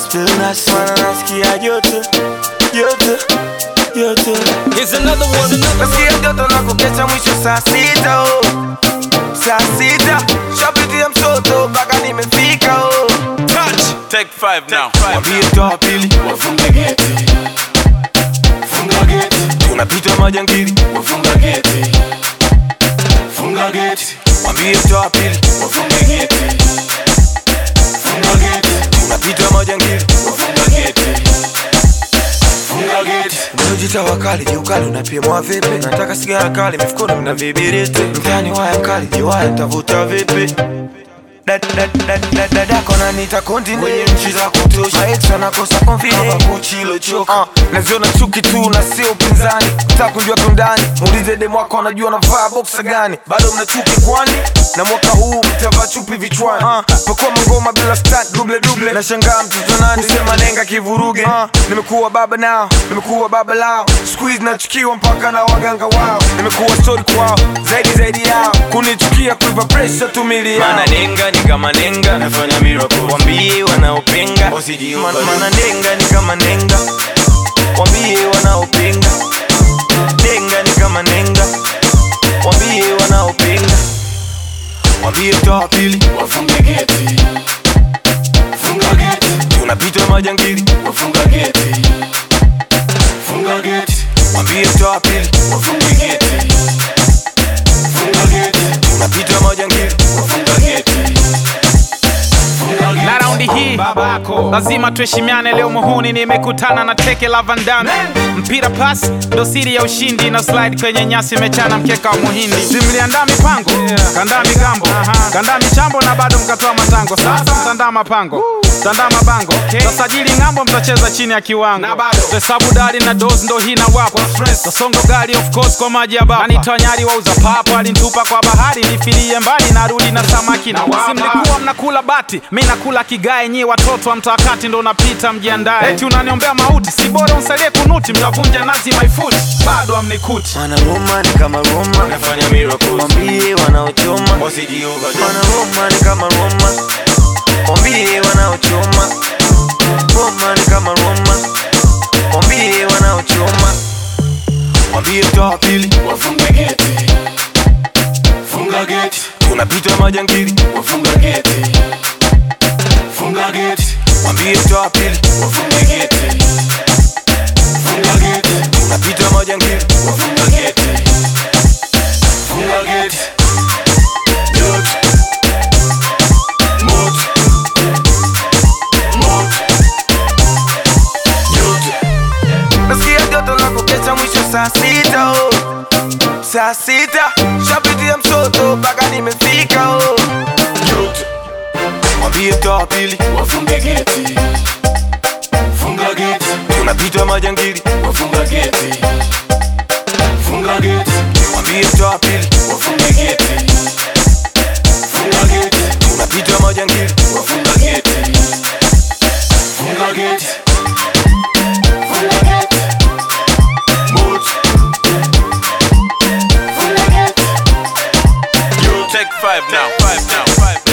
still nasi mana nasikia joto joto joto Here's another one. nasikia joto na kukesha mwisho saa sita oh. saa sita shapitia msoto mpaka nimefika oh. Touch. Take five now. mwambie toa pili wafunge geti funga geti tunapita majangili wafunga geti funga geti mwambie toa pili wafunge geti funga geti tunapita majangili wafunga geti funga geti Unajita wakali jiukali unapimwa vipi? Nataka sigara kali mifukoni mna vibiriti mtani waya mkali jiwaya tavuta vipi? Dad- dad- dad- dad- Dadako nanita continent kwenye nchi za kutosha Maex wanakosa confidence kama Gucci ilochoka uh, naziona chuki tu na sio upinzani Nataka kujua kiundani muulize demu wako anajua navaa boxer gani bado mna chuki kwani na mwaka huu mtavaa chupi vichwani uh, pakuwa mangoma bila stunt double double nashangaa mtoto nani kusema nenga kivuruge uh, nimekuwa baba nao nimekuwa baba lao squeeze nachukiwa mpaka na waganga wao nimekuwa story kwao zaidi zaidi yao kunichukia kuipa pressure tumili yao Mana nenga ni kama nenga. nafanya miracles Wambie wanaopinga. Man- mana nenga ni kama nenga wambie wanaopinga nenga ni kama nenga wambie wanaopinga wambie toa pili wafunge geti funga geti tunapita majangili wafunga geti funga geti wambie toa pili wafunge geti funga geti tunapita majangili wafunga geti funga geti na raundi hii lazima tuheshimiane leo muhuni nimekutana na teke la vandame mpira pas ndo siri ya ushindi na slide kwenye nyasi imechana mkeka wa muhindi simliandaa mipango kandaa migambo kandaa michambo na bado mkatoa matango sasa mtandaa mapango mtandaa mabango tasajili ng'ambo mtacheza chini ya kiwango hesabu dari na dos ndo hii na wapa tasongo gari of course kwa maji ya bapa nanitoa nyari wauza papo alinitupa kwa bahari nifilie mbali narudi na samaki na wapa simlikuwa mnakula bati mi nakula kigae nyi watoto wa mtakati ndo unapita mjiandae eti unaniombea mauti si bora unsalie kunuti mtavunja nazi my foot bado amnikuti mana Roma ni kama Roma Nafanya miracles. wambie wanaochoma mana Roma ni kama Roma wambie wanaochoma Roma ni kama Roma wambie wanaochoma wambie toa pili wafunge geti funga geti tunapita majangili wafunga geti funga geti wambie toa pili wafunge geti funga geti tunapita majangili wafunga geti funga geti yote moto moto yote nasikia joto la kukesha mwisho saa sita oh. saa sita shapitia msoto mpaka nimefika oh. yote wambie toa pili wafunge geti funga geti tunapita majangili wafunga geti funga geti wambie toa pili wafunge geti funga geti tunapita majangili wafunga geti funga geti funga geti moto funga geti Take five now. Five now. Five